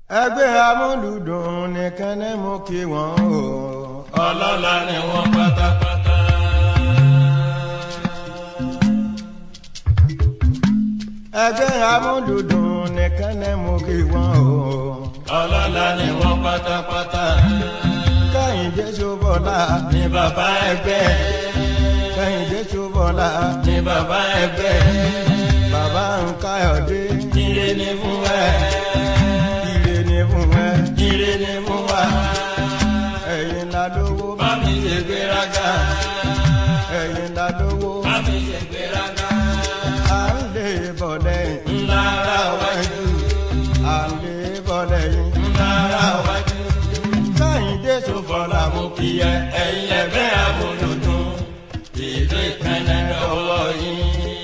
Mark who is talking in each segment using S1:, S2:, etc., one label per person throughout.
S1: ẹgbẹ́ amúlùdùn nìkan ní mú kí wọ́n o.
S2: ọlọ́lá ni wọ́n pátápátá.
S1: ẹgbẹ́ amúlùdùn nìkan ní mú kí wọ́n o.
S2: ọlọ́lá ni wọ́n pátápátá.
S1: kẹ́hìndé ṣubọ́lá
S2: ní bàbá ẹgbẹ́.
S1: kẹ́hìndé ṣubọ́lá
S2: ní bàbá ẹgbẹ́.
S1: bàbá ń káyọ̀dé
S2: ire ni fún ẹ.
S1: ire ní fún ẹ
S2: ire ni fún wa.
S1: ẹ̀yin la lówó
S2: má mi ṣe gbéraga.
S1: ẹ̀yin la lówó
S2: má mi ṣe gbéraga.
S1: à ń lè bọ̀ lẹ́yìn
S2: ńlá ara wájú.
S1: à ń lè bọ̀ lẹ́yìn
S2: ńlá ara wájú.
S1: kẹ́hìndé
S2: tó
S1: ṣubọ́lá
S2: fọlá mú kí ẹ ẹ̀yin ẹgbẹ́ amúlùdùn. ìlú ìkànnì lọ́wọ́ yín.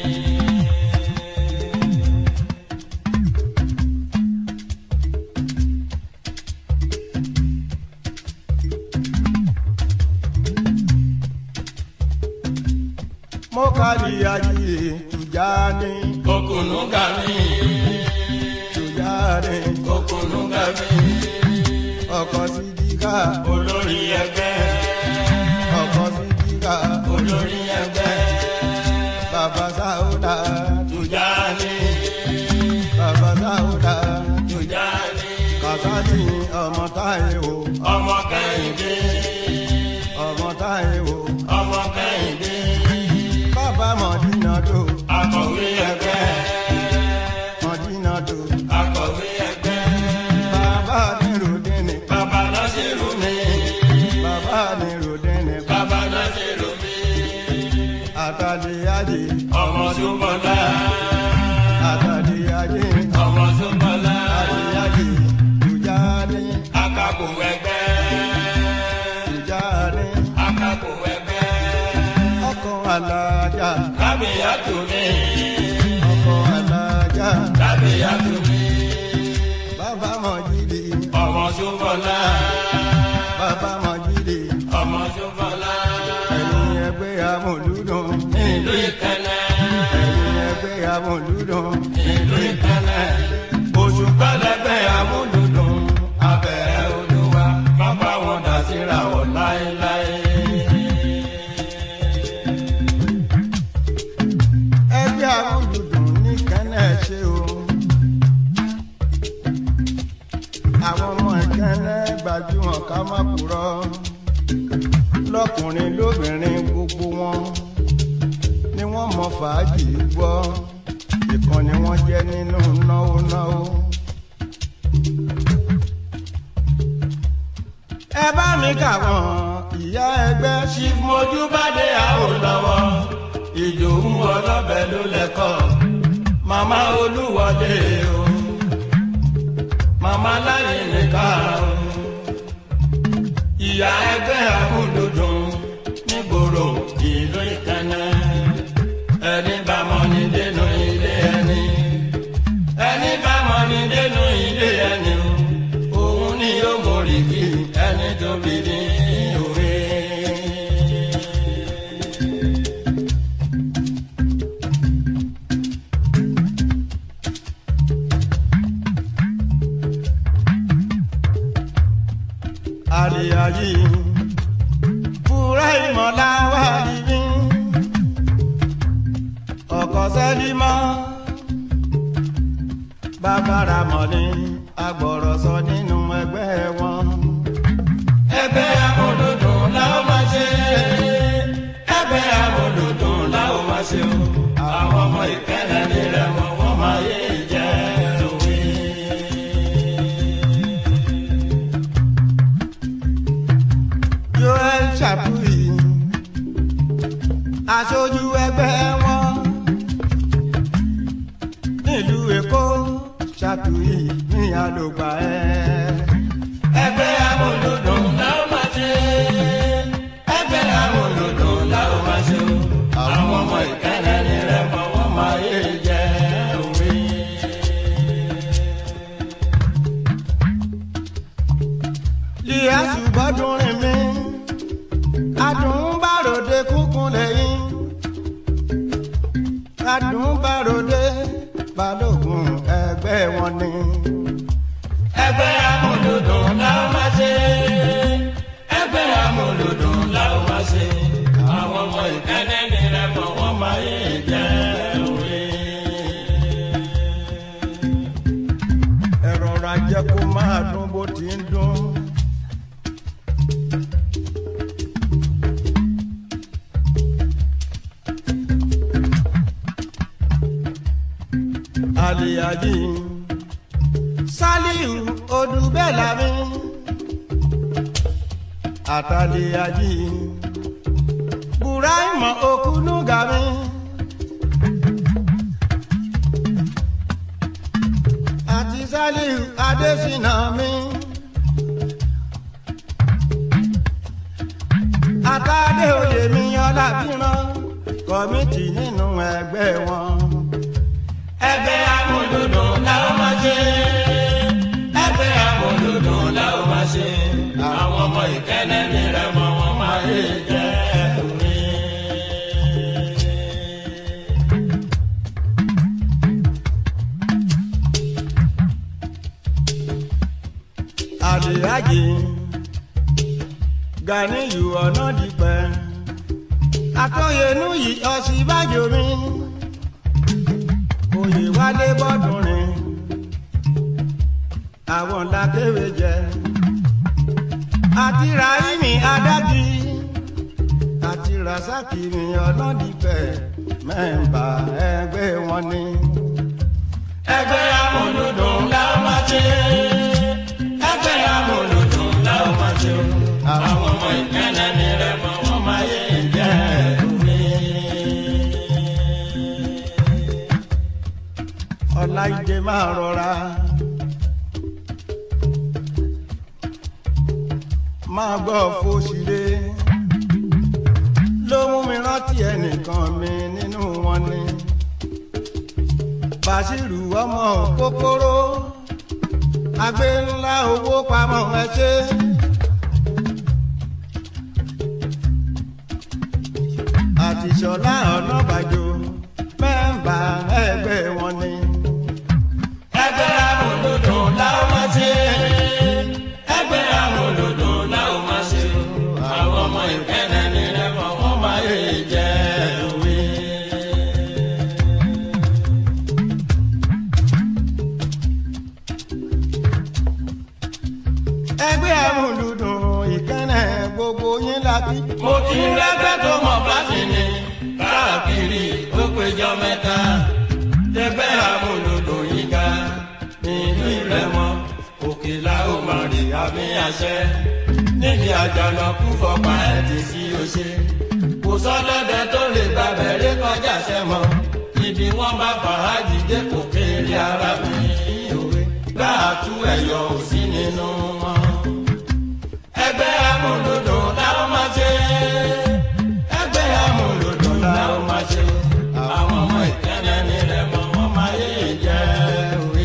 S1: mo kàlí ayé tùjáni
S2: okùnú ga mí.
S1: tùjáni
S2: okùnú ga mí.
S1: ọkọ̀ sídìkà
S2: olórí ẹgbẹ́.
S1: ọkọ̀ sídìkà
S2: olórí ẹgbẹ́.
S1: bàbá sáúdà
S2: Tùjání.
S1: bàbá sáúdà
S2: Tùjání.
S1: kàkàtì ọmọ táyé o
S2: ọmọ kẹ́hìndé.
S1: ọmọ táyé o
S2: ọmọ kẹ́hìndé.
S1: bàbá mọ̀dínà tó
S2: akọ̀wé ẹgbẹ́.
S1: mọ̀dínà tó
S2: akọ̀wé ẹgbẹ́.
S1: bàbá níròdìní
S2: bàbá Násírù mi.
S1: bàbá níròdìní
S2: bàbá Násírù mi.
S1: àtàlíyájì
S2: ọmọ Súnmọ́lá.
S1: àtàlíyájì
S2: ọmọ Súnmọ́lá.
S1: àtàlíyájì tùjáni
S2: akápò ẹgbẹ́.
S1: tùjáni
S2: akápò ẹgbẹ́.
S1: ọkọ̀ alájà
S2: kábíyàtò mi.
S1: ọkọ̀ alájà
S2: kábíyàtò mi.
S1: bàbá mọ̀jìlì
S2: ọmọ Súnmọ́lá.
S1: bàbá mọ̀jìlì
S2: ọmọ Súnmọ́lá.
S1: ẹ̀yin ẹgbẹ́ amòlúdùn
S2: ìlú ìkẹlẹ.
S1: ẹ̀yin ẹgbẹ́ amòlúdùn
S2: ìlú ìkẹlẹ. oṣù pẹlẹbẹ amúlùdùn. abẹ́rẹ́ olúwa má bá wọn dá síra wọn láéláé.
S1: ẹgbẹ́ amòlúdùn ní kẹ́nẹ́ ṣe o àwọn ọmọ ìkẹ́nẹ́ gbajúmọ̀ ká má purọ́ lọ́kùnrin lóbìnrin gbogbo wọn ni wọ́n mọ fàájì gbọ́ ìkan ni wọ́n jẹ́ nínú náwó náwó. ẹ bá mi kà wọ́n ìyá ẹgbẹ́ sí
S2: mojú bá dé àwọn lọ́wọ́. ìdòwú ọlọ́bẹ̀ ló lẹ́kọ̀. màmá olúwọlé o. màmá láyé nìkan o. ìyá ẹgbẹ́ amúlùdùn nígboro ìlú ìkànnì. ẹni bá mọ ní dénú ilé ẹni. ẹni bá mọ ní dénú ilé ẹni o. òun ni yóò mórí kí ẹni tó bí ní òwe.
S1: àlìyáyí fúra ìmọ̀lá wà níbí ọkọ̀ sẹ́límọ́ bàbára mọ̀lẹ́ agbọ̀rọ̀sọ nínú ẹgbẹ́ wọn.
S2: ẹgbẹ́ amúlùdùn la ó máa ṣe ẹgbẹ́ amúlùdùn la ó máa ṣe o àwọn ọmọ ìkẹlẹ̀ nílẹ̀ wọn wọ́n máa yé jẹ́ òwe.
S1: joel chapuyi aṣojú ẹgbẹ́ wọn nílùú èkó chapuyi ní àlògbà ẹ.
S2: ẹgbẹ́ amúlùdùn la ó máa ṣe ẹgbẹ́ amúlùdùn la ó máa ṣe o àwọn ọmọ ìkẹlẹ̀ nílẹ̀ wọn wọ́n máa yé jẹ́ òwe.
S1: ìyá ṣùgbọ́dún rìn mí adùnbàròdé kúkún lẹ́yìn adùnbàròdé balógun ẹgbẹ́ wọn ni.
S2: ẹgbẹ́ amúlùdùn la ó máa ṣe ẹgbẹ́ amúlùdùn la ó máa ṣe àwọn ọmọ ìkẹ́lẹ́ ní rẹ̀ mọ̀ wọ́n máa yé jẹ́ òwe.
S1: ẹ rọra jẹ́ kó máa dún bó ti ń dún. aliyaji saliu odubelami ataliyaji buraima okunugami. àti saliu adésínà mi. àtàdé oyè mi ọlábìrán kọ́mìtì nínú ẹgbẹ́ wọn.
S2: ẹgbẹ́ amúlùdùn la ó máa ṣe ẹgbẹ́ amúlùdùn la ó máa ṣe àwọn ọmọ ìkẹ́lẹ́ ní rẹ̀ mọ̀ wọ́n máa yé jẹ́ òwe.
S1: àdìyájì ganiyu ọ̀nà dìpẹ́ àtọ̀yẹnú yìí ọ̀sibájò mi oyè wálé bọ́dúnrin àwọn làkèwé jẹ àti rahimi adájí àti rasaki mi ọ̀nà dìpẹ́ mẹ́mbà ẹgbẹ́ wọn ni.
S2: ẹgbẹ́ amúlùdùn la ó máa ṣe ẹgbẹ́ amúlùdùn la ó máa ṣe àwọn ọmọ ìkẹ́lẹ́ ní rẹ̀ mọ̀ wọ́n máa yé jẹ́ òwe.
S1: ọláìdè máa rọra máa gbọ́ fòṣìlè ló mú mi rántí ẹnìkan mi nínú wọn ni bàṣírù ọmọ kòkòrò agbé ńlá owó pamọ́ ẹ ṣe. àtìṣọlá ọ̀nàbàjò mẹ́mbà ẹgbẹ́ wọn ni.
S2: ẹgbẹ́ amúlùdùn la ó máa ṣe ẹgbẹ́ amúlùdùn la ó máa ṣe àwọn ọmọ ìkẹ́lẹ́ ní rẹ̀ mọ̀ wọ́n máa yé jẹ́ òwe.
S1: ẹgbẹ́ amúlùdùn ìkànnì gbogbo yín lábí.
S2: mo ti rẹ́gbẹ́ tó mọ̀ bá sí ni káàkiri ó péjọ mẹ́ta tẹgbẹ́ amúlùdùn yìí ga nínú ìrẹ́mọ òkè la ó máa rí àmì àṣẹ níbi àjànàkú fọpa ẹ̀ tí sí o ṣe kò sọ́dọ̀dẹ tó lè gba bẹ̀rẹ̀ kọjá sẹ́mọ̀ ibi wọ́n bá fàájì dé kò kéré ara mi òwe gbà tú ẹ̀yọ̀ ò sí nínú wọn ẹgbẹ́ amúlùdùn làwọn máa ṣe ẹgbẹ́ amúlùdùn làwọn máa ṣe àwọn ọmọ ìkẹ́lẹ́ ní rẹ̀ mọ́ wọ́n máa yé jẹ́ òwe.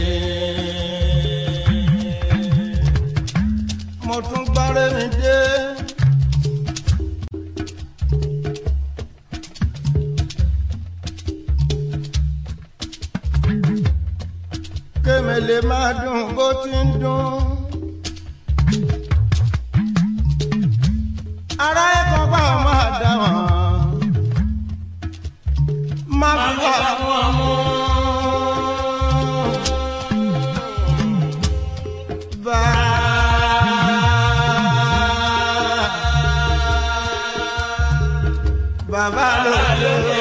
S1: mo tún gbọ́rẹ́ mi dé. kémele máa dùn bó ti ń dùn. ara ẹ̀kọ́ bá máa dá wọn. má fi wá
S2: wọn mú
S1: bá. Bàbá lóde.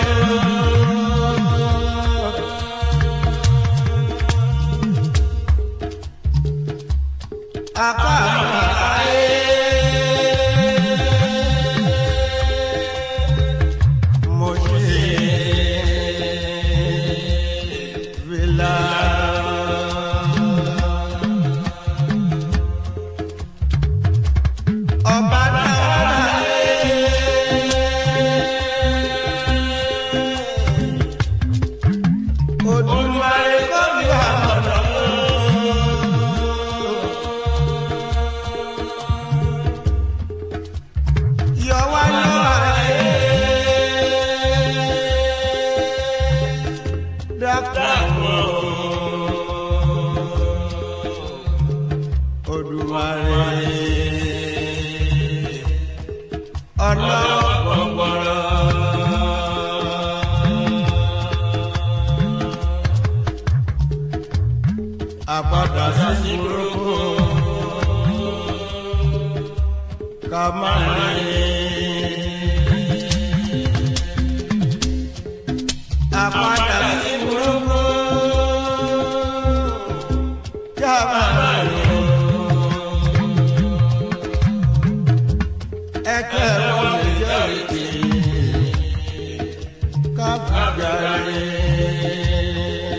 S1: Apá mo ṣe fìlà. Ọba dára. Olùwàrí kò bí wà mọ̀nà.
S2: Èdùmàrè.
S1: ọlọ́wọ́
S2: gbọ̀ngbọ̀rọ̀.
S1: àpàdà
S2: Padà sí burúkú.
S1: ká má rìn. àpàdà
S2: Padà sí burúkú.
S1: ká má rìn. ẹ̀kẹ́ ò lè jẹ́ òkè ká gbàgbà rìn.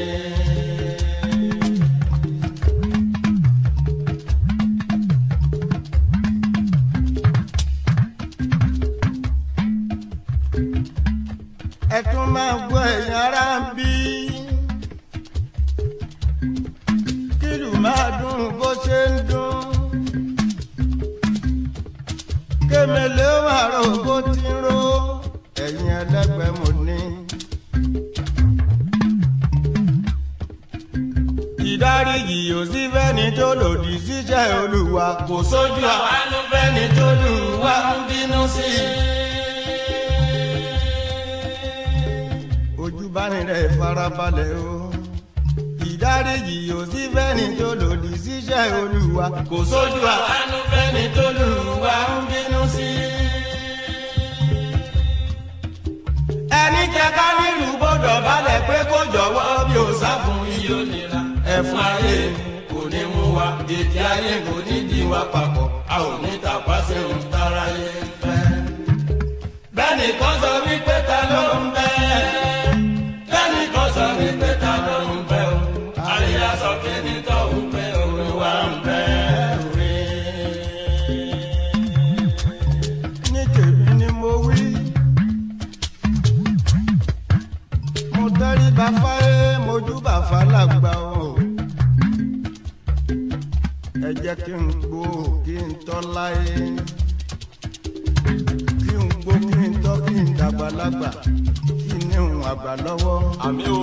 S1: ẹ tún máa gbọ́ ẹ̀yin ará ń bí. kílù máa dùn bó ṣe ń dùn. kémele ó máa rò bó ti ń ró. ẹ̀yin ẹlẹ́gbẹ́ mo ní. ìdáríjì yóò sí fẹ́ni tó lòdì síṣẹ́ olúwa kò sójú àwọn.
S2: Àánú fẹ́ni tó lù wá ń bínú sí i.
S1: ojú bá ní rẹ̀ farabalẹ̀ o. ìdáríjì yóò sí fẹ́ni tó lòdì síṣẹ́ olúwa
S2: Kò sójú àánú fẹ́ni tó lù wá ń bínú sí i.
S1: ẹni jẹ ká nílùú gbọ́dọ̀ balẹ̀ pé kó jọ̀wọ́ bí o sá fún
S2: Iye onira
S1: ẹ̀fún ayé
S2: kò ní mú wa, ètí ayé kò ní di wa papọ̀, a ò ní tàpá sí ohun tára yé ń fẹ́. Bẹ́ẹ̀ni kan sọ wípé ta ló ń bẹ́. Bẹ́ẹ̀ni kan sọ wípé ta ló ń bẹ́ o. Àríyá sọ pé ní tó ń bẹ́ olúwa ń bẹ́ òwe.
S1: ní tèmi ni mo wí. mo tẹ́rí bá fáyé mojú bá fàlàgbà o. ẹ jẹ́ kí n gbó kí n tọ́ láyé. kí n gbó kí n tọ́ kí n dàgbàlagbà kí n ní òun àgbà lọ́wọ́.
S2: Àmì o.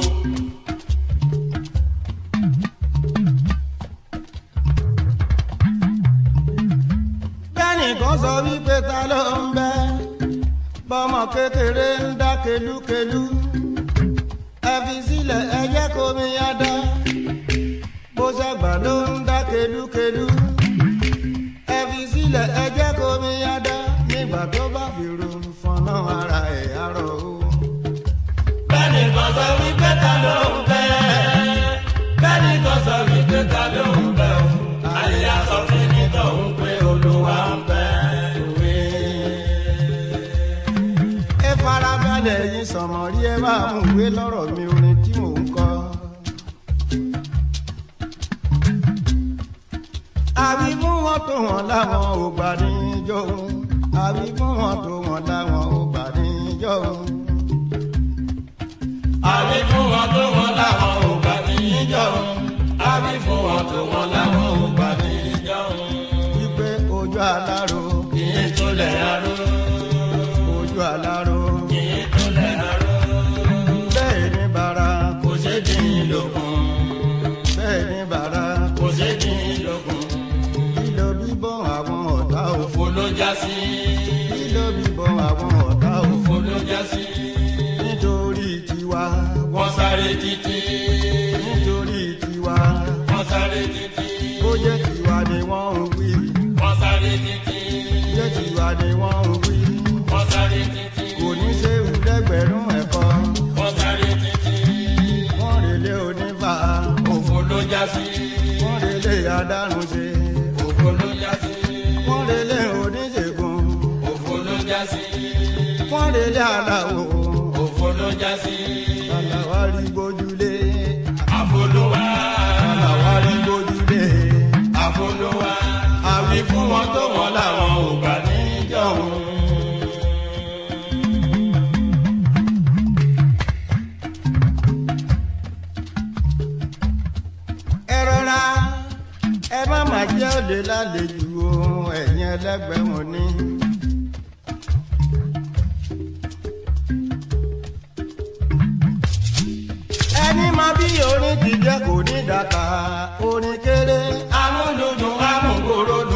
S1: bẹ́ẹ̀ni kan sọ wípé ta ló ń bẹ bọ́mọ kékeré ń dá kelúkelú ẹ fi sílẹ̀ ẹ jẹ́ kó mi yá dá bó ṣàgbà ló ń dá kelúkelú ẹ fi sílẹ̀ ẹ jẹ́ kó mi yá dá nígbà tó bá fi ro fọnà ara ẹ̀ arọ o.
S2: Bẹ́ẹ̀ni kan sọ wípé ta ló ń bẹ́. Bẹ́ẹ̀ni kan sọ wípé ta ló ń bẹ́ o. Àríyá sọ fún ní tó ń pé olúwa ń bẹ́ òwe.
S1: ẹ farabalẹ̀ yín sọ̀mọ́ rí ẹ máa mú ìwé lọ́rọ̀ mi orin tí mò ń kọ. àbí fún wọn tó wọn láwọn ò gbà níjọ́ òun àbí fún wọn tó wọn láwọn ò gbà níjọ́ òun.
S2: Àbí fún wọn tó wọn láwọn ò gbà ní ìjọun. Àbí fún wọn tó wọn láwọn ò gbà ní ìjọun.
S1: wípé ojú aláró
S2: Kì í túlẹ̀ aró.
S1: ojú aláró
S2: Kì í túlẹ̀ aró.
S1: bẹ́ẹ̀ ní bara
S2: Kò ṣe dín in lókun.
S1: bẹ́ẹ̀ ní bara
S2: Kò ṣe dín in lókun.
S1: lílo bíbọ̀ àwọn ọ̀tá òfò
S2: Òfo ló já sí.
S1: lílo bíbọ̀ àwọn ọ̀tá òfò
S2: Òfo ló já sí.
S1: nítorí tiwa
S2: Wọ́n sáré títí.
S1: nítorí tiwa
S2: Wọ́n sáré títí.
S1: bó jẹ́ tiwa ni wọ́n ń wí
S2: Wọ́n sáré títí.
S1: jẹ́ tiwa ni wọ́n ń wí
S2: Wọ́n sáré títí.
S1: kò ní séwu lẹ́gbẹ̀rún ẹ̀kọ́
S2: Wọ́n sáré títí.
S1: wọ́n relé onífà
S2: Òfo ló já sí.
S1: wọ́n relé adánúṣe
S2: Òfo ló já sí.
S1: wọ́n relé oníṣègùn
S2: Òfo ló já sí.
S1: wọ́n relé aláwo
S2: Òfo ló já sí.
S1: aláwárí gbójúlé
S2: Àfolúwa.
S1: aláwárí gbójúlé
S2: Àfolúwa. Àwí fún wọn tó wọn làwọn ò gbà níjọ̀hún.
S1: ẹ rọra ẹ má má jẹ́ òde lálejò ohun ẹ̀yìn ẹlẹ́gbẹ̀ẹ́ mo ní. ẹni máa bí orin ti jẹ́ kò ní dàkà orin kéré
S2: Amúlùdùn amúgbòròdùn.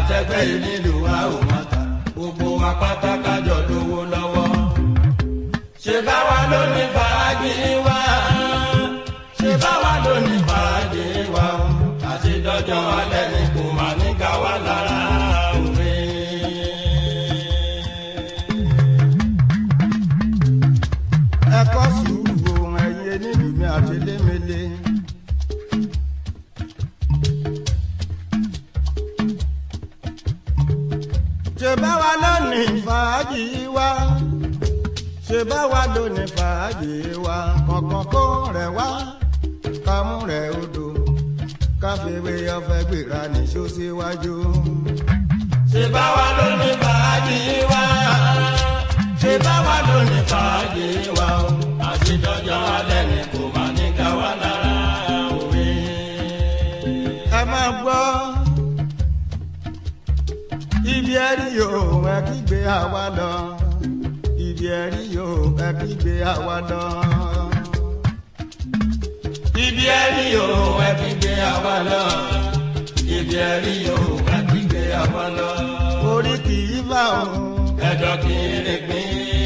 S2: àtẹgbẹ́ ìnílù wa ò má ta gbogbo wa pátákà jọ lówó lọ́wọ́. ṣé báwa ló ní fàájì wa ṣé báwa ló ní fàájì wa o àti dọ́jọ́ alẹ́ ni kò má ní ká wá lára òwe.
S1: ẹ̀kọ́ sùúrù ohun ẹ̀yẹ nílùú mi àti lémele. ṣe báwa lónìí fàájì wa ṣe báwa lónìí fàájì wa kọ̀ọ̀kan kó rẹ̀ wá kámú rẹ̀ odò káfíwé ọ̀fẹ́ gbéra nìṣó síwájú.
S2: ṣé báwa ló ní fàájì wa ṣé báwa ló ní fàájì wa o àti dọ́jọ́ alẹ́ ni kò má ní ká wá lára òwe.
S1: ẹ máa gbọ́ ibi ẹ̀rí yóò ẹ kígbe àwa lọ ibi ẹ̀rí yóò ẹ kígbe àwa lọ.
S2: ibi ẹ̀rí yóò ẹ fi gbé àwa lọ ibi ẹ̀rí yóò ẹ fi gbé àwa lọ.
S1: orí kì í bá òun
S2: ẹjọ́ kì í rìn pín